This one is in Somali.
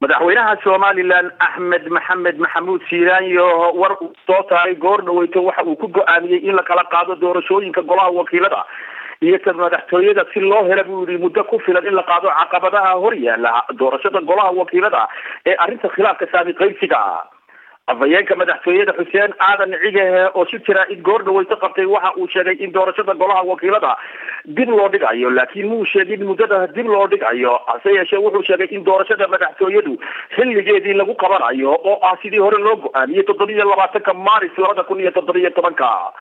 madaxweynaha somalilan axmed maxamed maxamuud siiraanyo war uu soo saaray goor dhaweyto waxa uu ku go-aamiyey in la kala qaado doorashooyinka golaha wakiilada iyo ta madaxtooyada si loo hela buu yihi muddo ku filan in la qaado caqabadaha hor yaala doorashada golaha wakiilada ee arrinta khilaafka saami qaybsiga afhayeenka madaxtooyada xuseen aadan cigahe oo si jira id goor dhaweyto qabtay waxa uu sheegay in doorashada golaha wakiilada dib loo dhigayo laakiin muu sheegin muddada dib loo dhigayo hase yeeshee wuxuu sheegay in doorashada madaxtooyadu xilligeedii lagu qabanayo oo ah sidii hore loo go-aamiyey toddobiiyo labaatanka maaris labada kun iyo toddobiyo tobanka